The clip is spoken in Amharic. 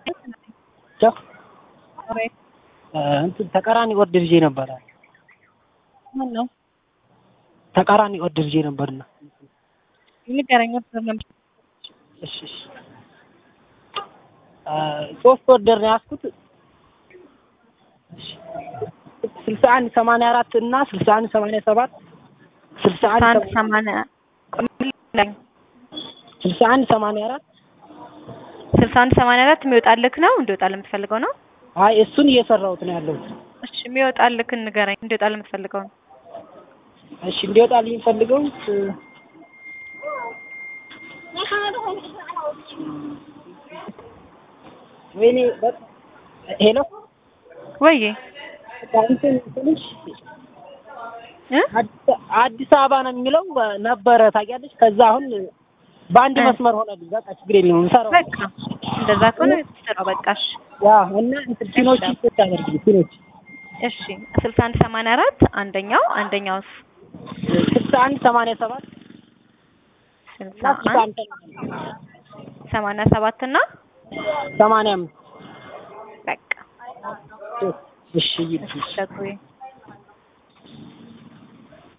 ቻው እንትን ተቃራኒ ወርድ ልጄ ነበረ ምን ነው ተቃራኒ ወርድ ልጄ ነበርና ንገረኝ። ፕሮግራም እሺ እሺ ሶስት ወርደር ነው ያዝኩት ስልሳ አንድ ሰማንያ አራት እና ስልሳ አንድ ሰማንያ ሰባት ስልሳ አንድ አንድ ሰማንያ ስልሳ አንድ ሰማንያ አራት ስልሳ አንድ ሰማንያ አራት የሚወጣልክ ነው እንዲወጣልህ የምትፈልገው ነው? አይ እሱን እየሰራሁት ነው ያለሁት። እሺ የሚወጣልክን ንገረኝ። እንዲወጣልህ የምትፈልገው ነው? እሺ እንዲወጣልኝ የምፈልገው ወይኔ በ- ሄሎ ወይ እንትን ትንሽ እ አዲስ- አዲስ አበባ ነው የሚለው ነበረ ታውቂያለሽ። ከዛ አሁን በአንድ እ። መስመር ሆነልኝ። በቃ ችግር የለውም እንሰራው። በቃ እንደዛ ከሆነ ስራው በቃሽ። ያ እና እንትን ፊኖች ይስጥ አደርግ ፊኖች እሺ ስልሳ አንድ ሰማንያ አራት አንደኛው አንደኛውስ ስልሳ አንድ ሰማንያ ሰባት ስልሳ እና ስልሳ አንድ አንድ ሰማንያ ሰባት እና ሰማንያ አምስት በቃ እሺ ይልሽ ሸጉዬ